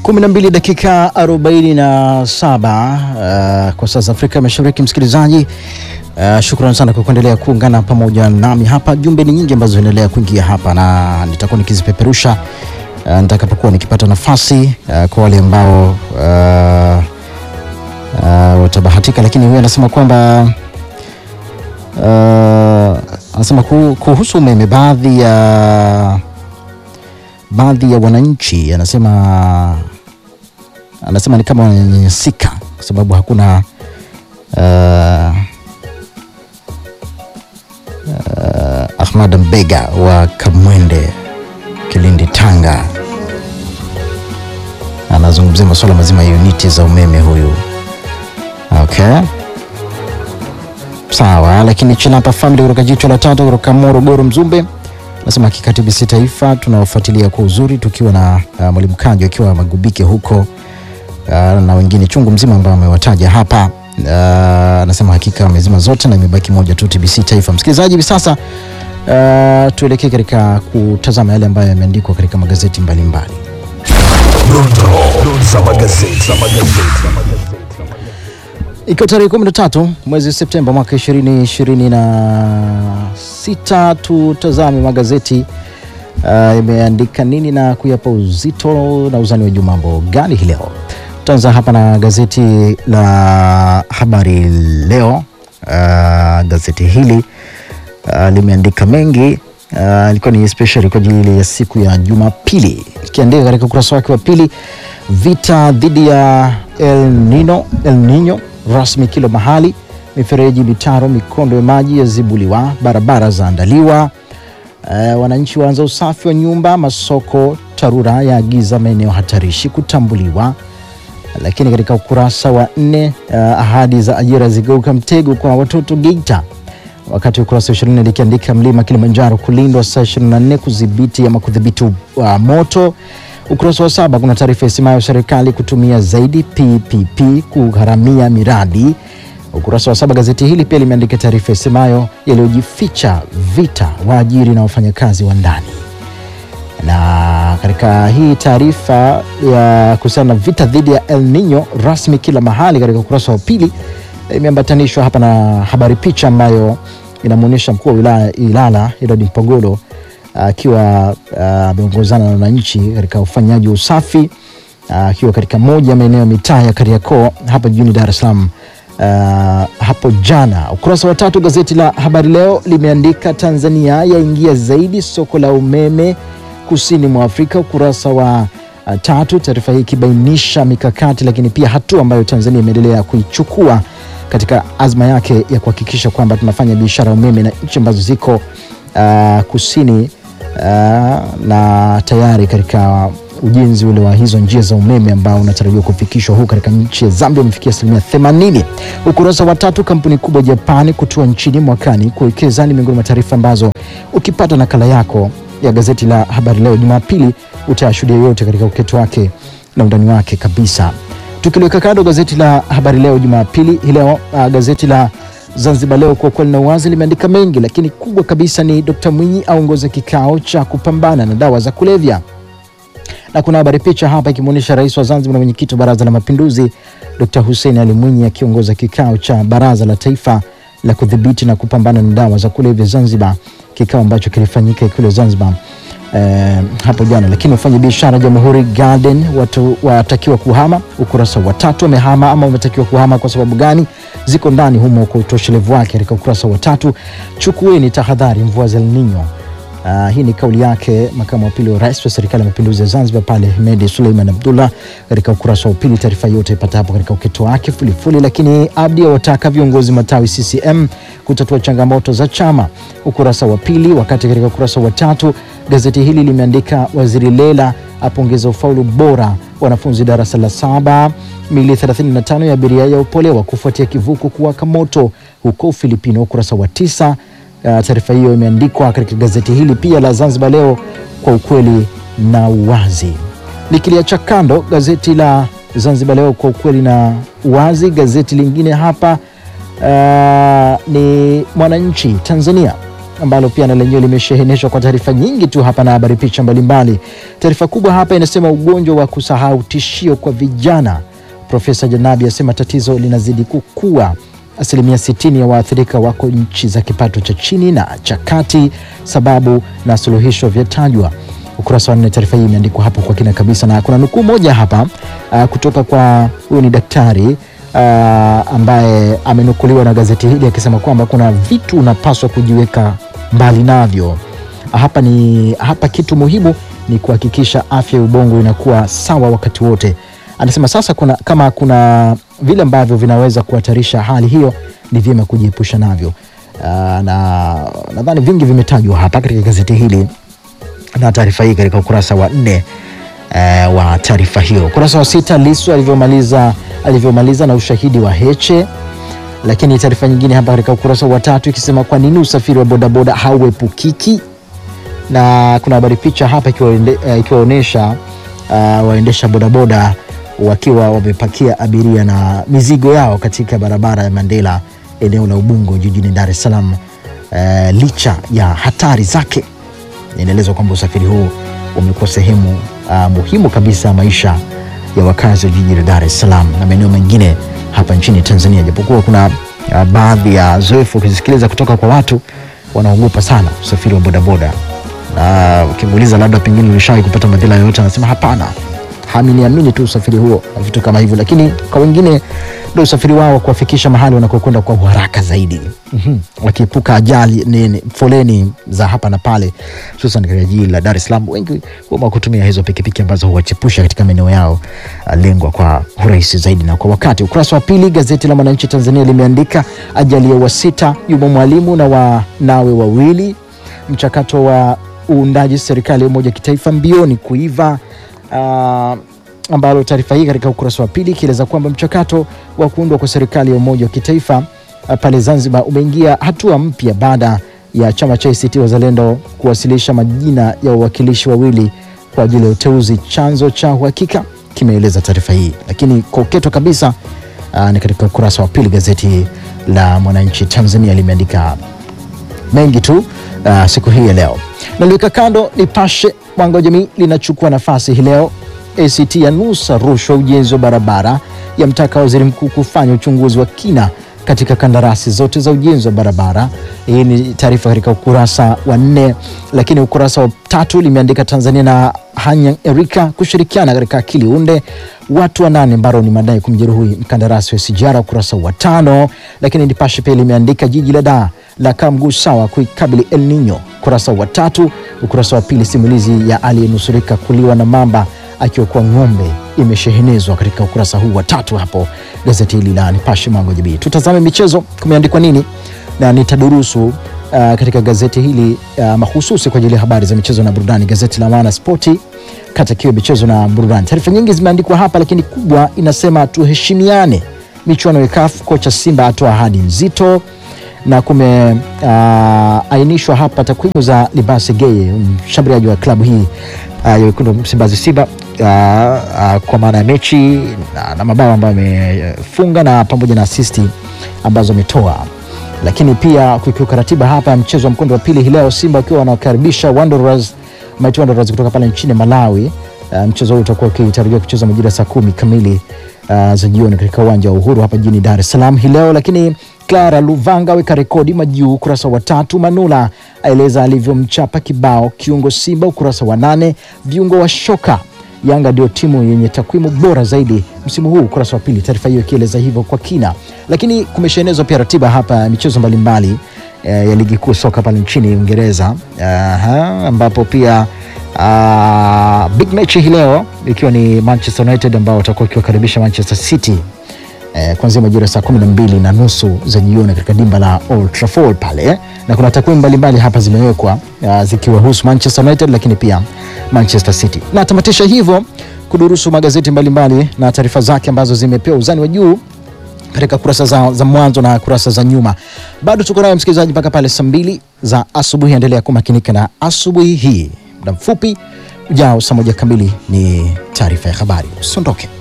12 dakika 47 uh, kwa saa za Afrika Mashariki. Msikilizaji, uh, shukrani sana kwa kuendelea kuungana pamoja nami hapa. Jumbe ni nyingi ambazo zinaendelea kuingia hapa na nitakuwa nikizipeperusha uh, nitakapokuwa nikipata nafasi uh, kwa wale ambao uh, uh, watabahatika, lakini huyu anasema kwamba uh, anasema ku- kuhusu umeme baadhi ya baadhi ya wananchi anasema anasema ni kama wananyanyasika kwa sababu hakuna uh, uh, Ahmad Mbega wa Kamwende Kilindi Tanga anazungumzia masuala mazima ya uniti za umeme huyu. Okay, sawa. Lakini Chinapa Family kutoka jicho la tatu kutoka Morogoro Mzumbe nasema hakika TBC Taifa tunawafuatilia kwa uzuri tukiwa na uh, mwalimu Kajo akiwa Magubike huko uh, na wengine chungu mzima ambao amewataja hapa. Uh, anasema hakika amezima zote na imebaki moja tu TBC Taifa. Msikilizaji, hivi sasa uh, tuelekee katika kutazama yale ambayo yameandikwa katika magazeti mbalimbali mbali. Dondoo za magazeti. Ikiwa tarehe 13 mwezi Septemba mwaka 2026, tutazame magazeti uh, yameandika nini na kuyapa uzito na uzani wa juu mambo gani hii leo. Tutaanza hapa na gazeti la Habari Leo. Uh, gazeti hili uh, limeandika mengi uh, ilikuwa ni especially kwa ajili ya siku ya Jumapili, ikiandika katika ukurasa wake wa pili, vita dhidi ya El Nino, El Nino rasmi kila mahali, mifereji, mitaro, mikondo ya maji yazibuliwa, barabara zaandaliwa, uh, wananchi waanza usafi wa nyumba, masoko, TARURA yaagiza maeneo hatarishi kutambuliwa lakini katika ukurasa wa nne uh, ahadi za ajira zigeuka mtego kwa watoto Geita, wakati ukurasa wa ishirini likiandika mlima Kilimanjaro kulindwa saa 24 kudhibiti ama kudhibiti uh, moto. Ukurasa wa saba kuna taarifa isemayo serikali kutumia zaidi PPP kugharamia miradi. Ukurasa wa saba gazeti hili pia limeandika taarifa isemayo yaliyojificha vita waajiri na wafanyakazi wa ndani na katika hii taarifa ya kuhusiana na vita dhidi ya El Nino rasmi kila mahali, katika ukurasa wa pili imeambatanishwa hapa na habari picha ambayo inamwonyesha mkuu wa wilaya Ilala Edward Mpogolo akiwa ameongozana na wananchi katika ufanyaji wa usafi akiwa katika moja ya maeneo ya mitaa ya Kariakoo hapa jijini Dar es Salaam uh, hapo jana. Ukurasa wa tatu gazeti la Habari Leo limeandika Tanzania yaingia zaidi soko la umeme kusini mwa Afrika. Ukurasa wa uh, tatu, taarifa hii ikibainisha mikakati lakini pia hatua ambayo Tanzania imeendelea kuichukua katika azma yake ya kuhakikisha kwamba tunafanya biashara ya umeme na nchi ambazo ziko uh, kusini uh, na tayari katika ujenzi ule wa hizo njia za umeme ambao unatarajiwa kufikishwa huku katika nchi ya Zambia umefikia asilimia 80. Ukurasa wa tatu, kampuni kubwa Japani kutua nchini mwakani kuwekeza ni miongoni mwa taarifa ambazo ukipata nakala yako ya gazeti la Habari Leo Jumapili utayashuhudia yote katika uketo wake na undani wake kabisa. Tukiliweka kando gazeti la Habari Leo Jumapili hii leo, uh, gazeti la Zanzibar Leo kwa ukweli na uwazi limeandika mengi, lakini kubwa kabisa ni Dr. Mwinyi aongoza kikao cha kupambana na dawa za kulevya na kuna habari picha hapa ikimwonyesha rais wa Zanzibar na mwenyekiti wa Baraza la Mapinduzi Dr. Hussein Ali Mwinyi akiongoza kikao cha Baraza la Taifa la kudhibiti na kupambana na dawa za kulevya Zanzibar, kikao ambacho kilifanyika Ikulu Zanzibar eh, hapo jana. Lakini wafanya biashara Jamhuri Garden watu watakiwa kuhama, ukurasa wa tatu. Wamehama ama wametakiwa kuhama kwa sababu gani? Ziko ndani humo kwa utoshelevu wake katika ukurasa wa tatu. Chukueni tahadhari mvua za El Nino. Uh, hii ni kauli yake makamu wa pili wa rais wa serikali ya mapinduzi ya Zanzibar pale Hemedi Suleiman Abdullah katika ukurasa wa pili. Taarifa yote ipata hapo katika uketo wake fulifuli. Lakini Abdi awataka viongozi matawi CCM kutatua changamoto za chama, ukurasa wa pili. Wakati katika ukurasa wa tatu gazeti hili limeandika waziri Lela apongeza ufaulu bora wanafunzi darasa la saba. Mili 35 ya abiria yaopolewa kufuatia kivuko kuwaka moto huko Ufilipino, ukurasa wa tisa. Uh, taarifa hiyo imeandikwa katika gazeti hili pia la Zanzibar Leo kwa ukweli na uwazi. Nikiliacha kando gazeti la Zanzibar Leo kwa ukweli na uwazi, gazeti lingine hapa uh, ni Mwananchi Tanzania ambalo pia na lenyewe limesheheneshwa kwa taarifa nyingi tu hapa na habari picha mbalimbali. Taarifa kubwa hapa inasema ugonjwa wa kusahau tishio kwa vijana. Profesa Janabi asema tatizo linazidi kukua. Asilimia 60 ya waathirika wako nchi za kipato cha chini na cha kati, sababu na suluhisho vyatajwa. Ukurasa wa nne, taarifa hii imeandikwa hapo kwa kina kabisa, na kuna nukuu moja hapa uh, kutoka kwa huyu ni daktari uh, ambaye amenukuliwa na gazeti hili akisema kwamba kuna vitu unapaswa kujiweka mbali navyo. Hapa ni hapa, kitu muhimu ni kuhakikisha afya ya ubongo inakuwa sawa wakati wote. Anasema sasa kuna, kama kuna vile ambavyo vinaweza kuhatarisha hali hiyo, ni vyema kujiepusha navyo. Uh, na nadhani vingi vimetajwa hapa katika gazeti hili na taarifa hii katika ukurasa wa nne eh, wa taarifa hiyo. Ukurasa wa sita, Lissu alivyomaliza alivyomaliza na ushahidi wa Heche. Lakini taarifa nyingine hapa katika ukurasa wa tatu ikisema kwa nini usafiri wa bodaboda hauepukiki, na kuna habari picha hapa ikiwaonyesha uh, waendesha bodaboda wakiwa wamepakia abiria na mizigo yao katika barabara ya Mandela eneo la Ubungo jijini Dar es Salaam. Uh, licha ya hatari zake inaelezwa kwamba usafiri huu umekuwa sehemu uh, muhimu kabisa ya maisha ya wakazi wa jiji la Dar es Salaam na maeneo mengine hapa nchini Tanzania, japokuwa kuna uh, baadhi ya zoefu ukizisikiliza kutoka kwa watu wanaogopa sana usafiri wa bodaboda, na ukimuuliza labda pengine ulishawahi kupata madhila yoyote, anasema hapana, haminiamini tu usafiri huo na vitu kama hivyo, lakini kwa wengine ndio usafiri wao wa kuwafikisha mahali wanakokwenda kwa haraka zaidi, mm-hmm. wakiepuka ajali nini, foleni za hapa na pale, hususan katika jiji la Dar es Salaam. Wengi huwa kutumia hizo pikipiki ambazo huwachepusha katika maeneo yao lengwa kwa urahisi zaidi na kwa wakati. Ukurasa wa pili, gazeti la Mwananchi Tanzania limeandika ajali ya wasita, yumo mwalimu na wanawe wawili, mchakato wa uundaji serikali ya umoja kitaifa mbioni kuiva uh, ambalo taarifa hii katika ukurasa wa pili ikieleza kwamba mchakato wa kuundwa kwa serikali ya umoja wa kitaifa pale Zanzibar umeingia hatua mpya baada ya chama cha ACT Wazalendo kuwasilisha majina ya wawakilishi wawili kwa ajili ya uteuzi. Chanzo cha uhakika kimeeleza taarifa hii, lakini kwa uketo kabisa aa, ni katika ukurasa wa pili gazeti la Mwananchi Tanzania limeandika mengi tu aa, siku hii ya leo. Naliweka kando Nipashe Mwanga wa Jamii linachukua nafasi hii leo ACT yanusa rushwa ujenzi wa barabara, yamtaka waziri mkuu kufanya uchunguzi wa kina katika kandarasi zote za ujenzi wa barabara. Hii ni taarifa katika ukurasa wa nne, lakini ukurasa wa tatu limeandika Tanzania na Hanyang Erika kushirikiana katika akili unde, watu wanane mbaroni madai kumjeruhi mkandarasi wa SGR, ukurasa wa tano. Lakini Nipashe pia limeandika jiji la Dar la kaa mguu sawa kuikabili El Nino, ukurasa wa tatu. Ukurasa wa pili simulizi ya aliyenusurika kuliwa na mamba akiwa ng'ombe imeshehenezwa katika ukurasa huu wa tatu hapo gazeti hili la Nipashe Mwanga wa Jamii. Tutazame michezo, kumeandikwa nini na nitadurusu uh, katika gazeti hili uh, mahususi kwa ajili ya habari za michezo na burudani, gazeti la Wana Spoti kata kiwe michezo na burudani. Taarifa nyingi zimeandikwa hapa, lakini kubwa inasema tuheshimiane, michuano ya CAF, kocha Simba atoa ahadi nzito na kumeainishwa uh, hapa takwimu za Libase Geye, mshambuliaji wa klabu hii ya uh, wekundu Msimbazi Simba uh, uh, kwa maana ya mechi na, na mabao ambayo amefunga na pamoja na asisti ambazo ametoa, lakini pia kukiuka ratiba hapa mchezo wa mkondo wa pili hii leo, Simba wakiwa wanakaribisha Wanderers Mighty Wanderers kutoka pale nchini Malawi. Uh, mchezo huu utakuwa ukitarajiwa kuchezwa majira saa kumi kamili uh, za jioni katika uwanja wa Uhuru hapa jijini Dar es Salaam hii leo, lakini Clara Luvanga aweka rekodi majuu, ukurasa wa tatu. Manula aeleza alivyomchapa kibao kiungo Simba, ukurasa wa nane. Viungo wa shoka Yanga ndio timu yenye takwimu bora zaidi msimu huu, ukurasa wa pili, taarifa hiyo ikieleza hivyo kwa kina. Lakini kumeshaenezwa pia ratiba hapa ya michezo mbalimbali eh, ya ligi kuu soka pale nchini Uingereza, ambapo pia uh, big match hii leo ikiwa ni Manchester United ambao watakuwa wakiwakaribisha Manchester City eh, kuanzia majira saa kumi na mbili na nusu za jioni katika dimba la Old Trafford pale, na kuna takwimu mbalimbali hapa zimewekwa uh, zikiwahusu Manchester United lakini pia Manchester City. Na tamatisha hivyo kudurusu magazeti mbalimbali mbali na taarifa zake ambazo zimepewa uzani wa juu katika kurasa za, za mwanzo na kurasa za nyuma. Bado tuko nayo msikilizaji mpaka pale saa mbili za asubuhi. Endelea kumakinika na asubuhi hii. Muda mfupi ujao, saa moja kamili ni taarifa ya habari. Usiondoke.